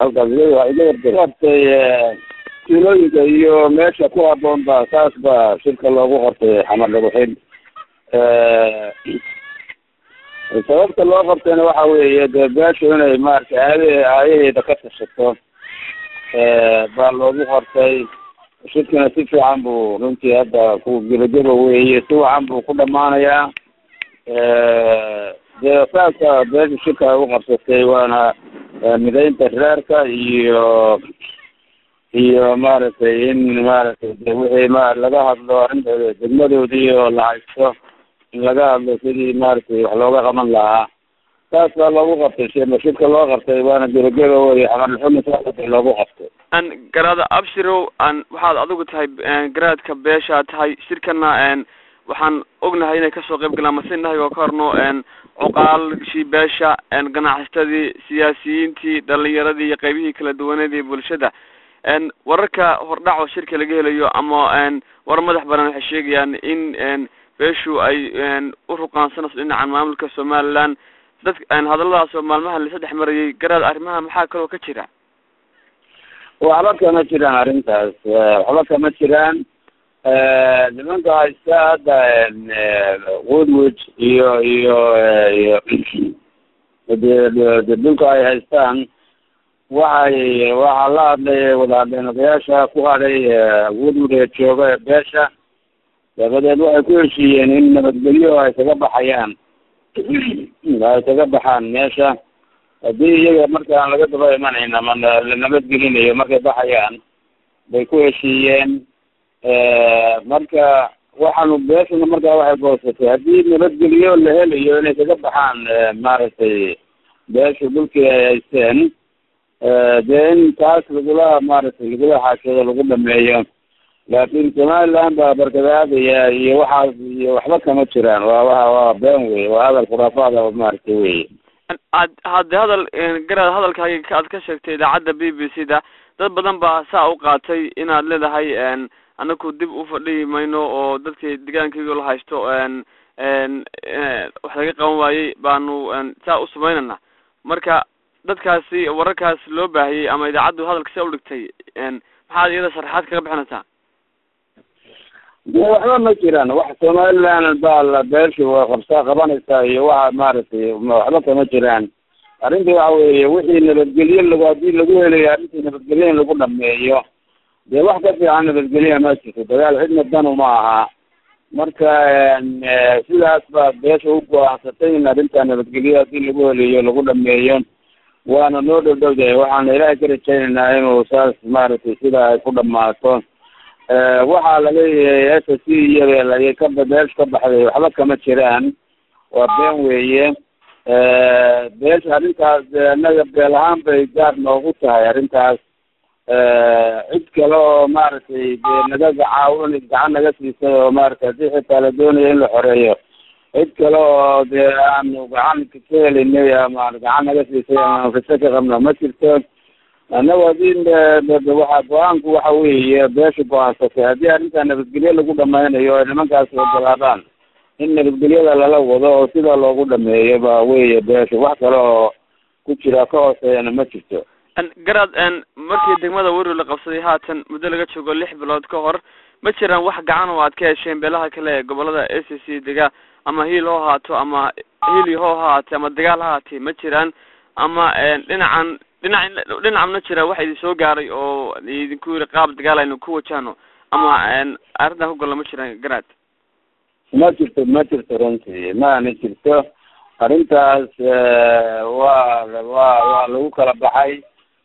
halkaas iga qortay tuulooyinka iyo meesha ku haboon ba saas ba shirka loogu qortay xamar dhaguxin sababta loo qabtayna waxa weeye dee beeshu inay maaragtay aade aayaheeda ka tashato baa loogu qortay shirkina si fiican buu runtii hadda ku gebageba weeye si wacan buu ku dhamaanayaa dee saasa beesha shirka ay u qabsatay waana midaynta reerka iyo iyo maaragtay in maaragtay de wixii ma laga hadlo arrinta degmadoodii oo la haysto in laga hadlo sidii maaragtay wax looga qaban lahaa saas baa loogu qabtay shirka loo qabtay waana gebageba wey xamarlxumi saasata loogu qabtay an garaada abshirow an waxaad adigu tahay garaadka beeshaa tahay shirkana waxaan ognahay inay kasoo qayb galaan masinahay oo ka horno cuqaalshii beesha ganacsatadii siyaasiyiintii dhalinyaradii iyo qaybihii kala duwaneed ee bulshada wararka hordhac oo shirka laga helayo ama warar madax baran waxay sheegayaan in beeshu ay u ruqaansanayso dhinacan maamulka somaliland dad hadalladaas oo maalmahan lasa dhex marayay garaad arrimaha maxaa kaloo ka jira waxba kama jiraan arrintaas waxba kama jiraan nimanka haysta hadda woodwood iyo iyo iyo de dhulka ay haystaan waxay waxaa la hadlay wada hadleen odayaasha ku hadhay woodwood ee jooga ee beesha dabadeed waxay ku heshiiyeen in nabadgelyo ay kaga baxayaan ay kaga baxaan meesha haddii iyaga markaan laga daba imanayn ama la nabadgelinayo markay baxayaan bay ku heshiiyeen marka waxaanu beeshuna markaa waxay goosatay haddii nabadgelyo la helayo inay kaga baxaan maaragtay beeshu dhulkii ay haysteen dee in taas lagula maaragtay lagula xaashado lagu dhameeyo laakin somaliland baa barkadaadaya iyo waxaas iyo waxba kama jiraan waa wa waa been wey waa hadal khuraafaada maaragtay wey ad hadde hadal garaad hadalkaaga aad ka sheegtay idaacadda b b c da dad badan baa saa u qaatay inaad leedahay anaku dib u fadhihi mayno oo dadkii deegaankayga la haysto wax laga qaban waayey baanu saa u samaynana marka dadkaasi wararkaas loo baahiyey ama idaacaddu hadalka sia udhigtay maxaad iyada sharaxaad kaga bixinaysaa de waxba ma jiraan wax somaliland baa la beeshu waa qabsaa qabanaysaa iyo waxa maaragtay waxba kama jiraan arrinta waxa weeye wixii nabadgelyo lag haddii lagu helayo arrintii nabadgelyo in lagu dhameeyo dee wax ka fiican nabadgelya ma jirto dagaal cidna danu ma aha marka sidaas baa beesha u go-aansatay in arrinta nabadgelyo haddii lagu helayo lagu dhameeyo waana noo dhow dhowdahay waxaana ilaahay ka rajaynaynaa inuu saas maaragtay sidaa ay ku dhamaato waxaa laleeyahay s c iyo ka beesha ka baxday waxba kama jiraan waa been weeye beesha arrintaas annaga beel ahaan bay gaar noogu tahay arrintaas cid kale oo maaragtay dee naga gacaawin gacan naga siisay oo maaragtay haddii xitaa la doonayo in la xoreeyo cid kale oo dee aanu gacan ka helinay ama gacan naga siisay ama fiso ka qabno ma jirto annagu haddii waxa go-aanku waxa weeye beesha go-aansatay haddii arrintaa nabadgelyo lagu dhamaynayo ay nimankaasi ogolaadaan in nabadgelyada lala wado oo sidaa loogu dhameeyo ba weye beesha wax kale oo ku jira ka hooseeyana ma jirto garaad markii degmada weri la qabsaday haatan muddo laga joogo lix bilood ka hor ma jiraan wax gacan oo aad ka hesheen beelaha kale ee gobolada a c c dega ama hiil ho ahaato ama hili ho ha ahaatee ama dagaal ha ahaatee ma jiraan ama dhinacan dhinac dhinac ma jira waxa idin soo gaaray oo idinku yiri qaab dagaal aynu ku wajahno ama arrintan ku golla ma jiraan garaad ma jirto ma jirto runtii maana jirto arrintaas waa waa waa lagu kala baxay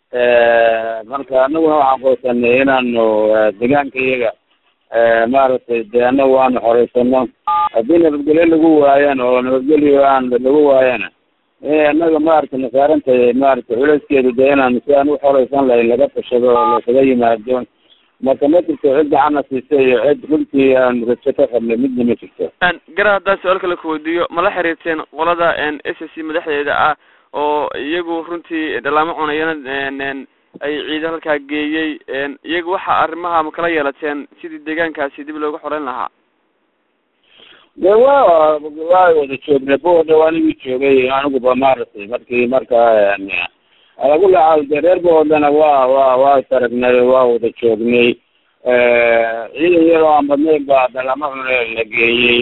marka anaguna waxaan qoysanay inaanu deegaanka iyaga maaragtay dee anagu aanu xoreysano haddii nabadgelyo lagu waayana oo nabadgelyo aan lagu waayana annaga maaragtay nasaarantay maaragtay culeyskeedu dee inaanu si aan u xoreysan lahayn laga tashado oo lasaga yimaado marka ma jirto cid gacana siisay iyo cid runtii aan rajo ka qabnay midna ma jirto gara haddaan su-aal kale kuweydiiyo mala xiriirteen qolada s c madaxdeeda ah oo iyagu runtii dhalaamo cunayana ay ciidan halkaa geeyey iyagu waxa arrimaha ma kala yeelateen sidii deegaankaasi dib looga xoreyn lahaa de wa waa wada joognay buda anigii joogay aniguba maaragtay markii markaa ala kulli xaal dee reer boodana waa waa waa taragnay waa wada joognay ciidan yaroo aan badnayn baa dalama cune la geeyey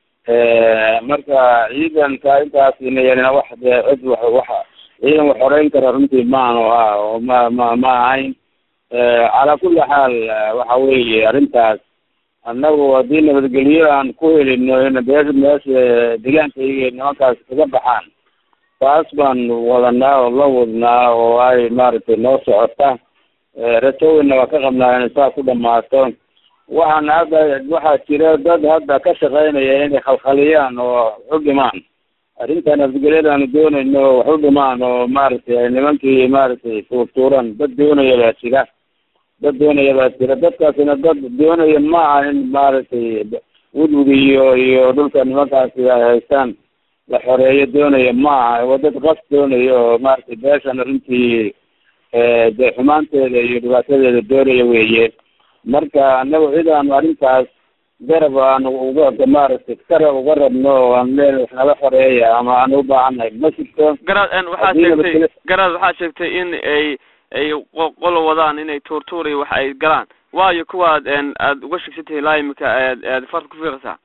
marka ciidanka intaasina yarina wax dee cid wax waxa ciidan wax horeyn kara runtii maanu ah oo ma ma ma ahayn calaa kulli xaal waxa weeye arrintaas annagu haddii nabadgelyo aan ku helino in beesha meesha deegaankayga nimankaas kaga baxaan taas baan wadanaa oo la wadnaa oo ay maaragtay noo socota rajoweyna waa ka qabnaa inay saa ku dhamaato waxaana hadda waxaa jira dad hadda ka shaqeynaya inay khalkhaliyaan oo wax u dhimaan arrinta nabadgelyadaanu doonayno wax u dhimaan oo maaragtay nimankii maaragtay tuurtuuran dad doonaya baa jira dad doonaya baa jira dadkaasina dad doonaya ma aha in maaragtay wudwud iyo iyo dhulka nimankaasi ay haystaan la xoreeyo doonaya ma aha waa dad qas doonaya oo maaragtay beeshan arrintii dee xumaanteeda iyo dhibaatadeeda doonaya weeye marka anagu cid aanu arrintaas garab aanu uga maaragtay garab uga rabno oo aan leen wax nala xoreeya ama aan u baahannahay ma jirto garaad waxaad sheegtay garaad waxaad sheegtay in ay ay qolo wadaan inay tuurtuur iyo wax ay galaan waayo kuwaad aada uga shegsantahay ilaa imika aad aad farta ku fiiqaysaa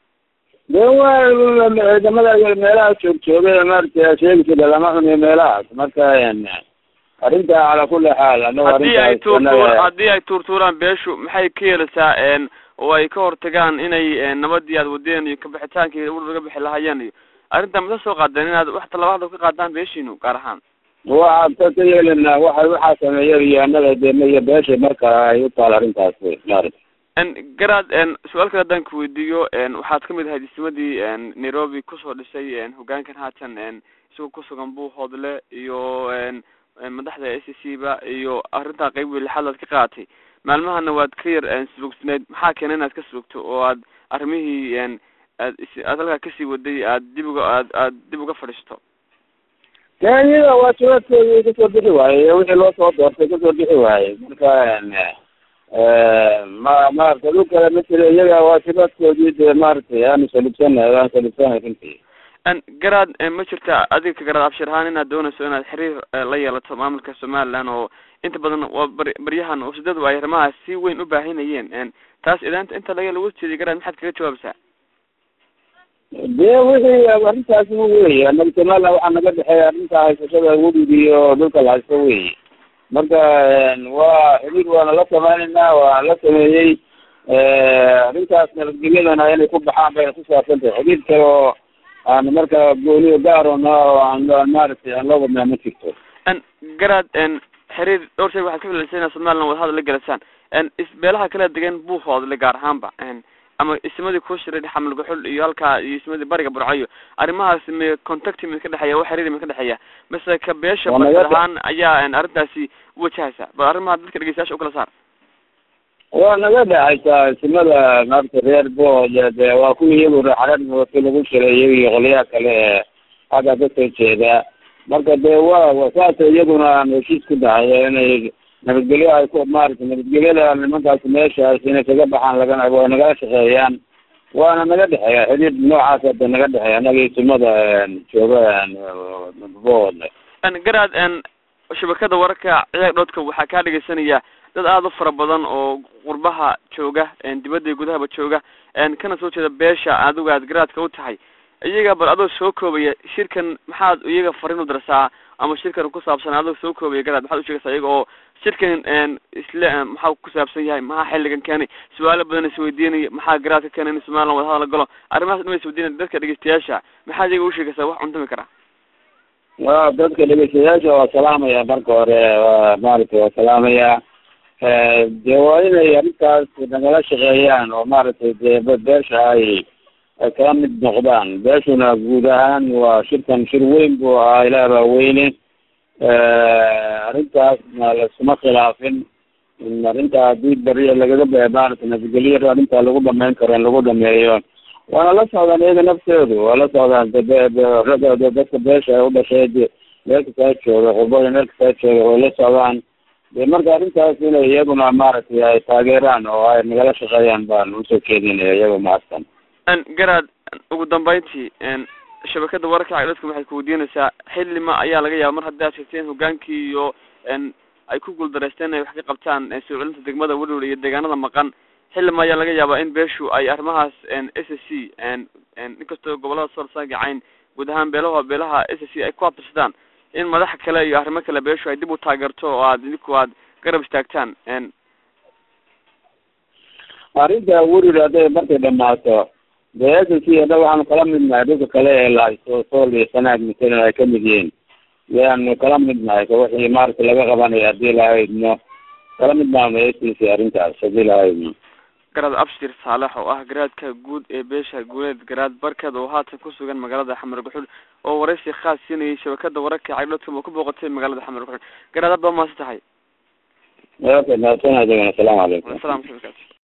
de waa ciidamada meelaha joog joogay maaragtay sheegisada lama cuniyo meelahaas marka arrinta calaa kulli xaal anagu haddii ay arrintaas tuurtuur haddii ay tuurtuuraan beeshu maxay ka yeelaysaa oo ay ka hortagaan inay nabadii aad wadeen iyo kabixitaankii ur laga bixi lahaayeen iyo arrinta masa soo qaadeen inaad wax talabaad ka qaadaan beeshiinu gaar ahaan waxaan ka ka yeelanaa waxa waxaa sameeya iyo annaga de iyo beesha marka ay u taal arrintaas maaragtay garaad su-aal kale haddaan ku weydiiyo waxaad kamid ahayd ismadii nairobi kusoo dhisay hogaankan haatan isagoo kusugan buuhoodle iyo madaxda s c ba iyo arrintaa qeyb wey lixaad aad ka qaadatay maalmahana waad ka yar subugsanayd maxaa keena inaad ka subugto oo aad arrimihii aad aad halkaa kasii waday aad dib uga aad aad dib uga fadhiisto iyada waa jawaabkeedii kasoo bixi waaye wixii loo soo doortay kasoo bixi waaye marka ma maaragtay dhul kale ma jiro iyaga waa jawaabkoodii dee maaragtay aanu salubsanahay aan salubsanahay runtii garaad ma jirta adiga ka garaad abshir ahaan inaad doonayso inaad xiriir la yeelato maamulka somaliland oo inta badan waa bar baryahan usadadu ay arrimahaas si weyn u baahinayeen taas idaanta inta laga lagu jeediy garaad maxaad kaga jawaabaysaa dee wixii arrintaasi wey anaga somaliland waxaa naga dhexeeya arrinta haysashada webiga iyo dhulka la haysto wey marka waa xiriir waana la sameyneynaa waa la sameeyey arrintaas nabadgelyadana inay ku baxaan bayna ku saabsan tahay xiriir kale oo aan marka gooni gaarona oo aan maaragtay aan loo wadnaa ma jirto garaad xiriir dhowr shay waxaad ka filaysa inaad somaliland wadahadal la gelasaan isbeelaha kala degan buuhoodle gaar ahaanba ama ismadii ku shiray xamal guxul iyo halkaa iyo ismadii bariga burcayo arrimahaas me contact mid ka dhexeeya wax xiriir mid ka dhexeeya mase ka beesha Waa naga basir dhe- ahaan ayaa arrintaasi wajahaysa bal arrimaha dadka dhegeystayaasha ukala saar waa naga dhexaysaa simada maaragtay reer bood de waa kuwii iyagu xareerki lagu shiray iyaga iyo qolyaha kale ee xagga kasoo jeeda marka de waa wa saasa iyaguna aan heshiis ku dahay inay nabadgelyo ay ku maaragtay nabadgelyada nimankaas meeshaas inay kaga baxaan lagana waa nagala shaqeeyaan waana naga dhexeeya xidhiir noocaas hada naga dhexeeya anaga iyo simada jooga bood garaad shabakada wararka ciyaag dhoodka waxaa kaa dhegeysanaya dad aada u fara badan oo qurbaha jooga dibadda iyo gudahaba jooga kana soo jeeda beesha adigu aad garaadka u tahay iyaga bal adoo soo koobaya shirkan maxaad iyaga fariin u darsaa ama shirkan ku saabsan adoo soo koobaya garaad maxaad usheegaysaa iyaga oo shirkan isle maxaa ku saabsan yahay maxaa xilligan keenay su-aalo badan isweydiinaya maxaa garaadka keenay in somaliland wadahadal la galo arrimahaas dhan isweydiinaya dadka dhegeystayaasha maxaad iyaga usheegaysaa wax cuntami kara waa dadka dhegeystayaasha waa salaamaya marka hore waa maaragtay waa salaamaya de waa inay arrintaas nagala shaqeeyaan oo maaragtay dee be- beesha ay ay kala mid noqdaan beeshuna guud ahaan waa shirkan shir weyn buu ahaa ilaah baa weyne arrintaasna laisuma khilaafin in arrinta haddii beriya lagaga be maaragtay nabadgelyo arrinta lagu dhameyn karo in lagu dhameeyo waana la socdaan iyaga nafteedu waa la socdaan de be- be- ragga de- dadka beesha ay u dhashay de- meel kastaa jooga qurbada meel kastaa jooga way la socdaan de marka arrintaas inay iyaguna maaragtay ay taageeraan oo ay nagala shaqeeyaan baan usoo jeedinaya iyaga mahadsan garaad ugu dambeyntii shabakada wararka cagdadka waxay kuweydiinaysaa xilima ayaa laga yaaba mar haddii aad sheegteen hogaankii iyo n ay ku guuldareysteen inay wax ka qabtaan soo celinta degmada welwel iyo deegaanada maqan xilima ayaa laga yaabaa in beeshu ay arrimahaas s s c inkastoo gobolada soolsaaga cayn guud ahaan beelaha beelaha s s c ay ku abtirsadaan in madaxa kale iyo arrimo kale beeshu ay dib u taageerto oo aad idinku aad garab istaagtaan arrinta weril hadday markay dhamaato dee s s c hadha waxaanu kala midnahay dhulka kale ee lahaysto sool iyo sanaag matalan ay kamid yihiin yaanu kala midnahay ka wixii maaragta laga qabanayo haddii lahaydno kala mid maano s s c arrintaas haddii lahaydno garaad abshir saalex oo ah garaadka guud ee beesha guuleed garaad barkeed oo haatan ku sugan magaalada xamar guxul oo waraysi khaas siinayay shabakada wararka cagdhoodka oo ku booqatay magaalada xamar guxul garaad aad baa mahadsan tahay okay mahadsanaa asalaamu calaykum salam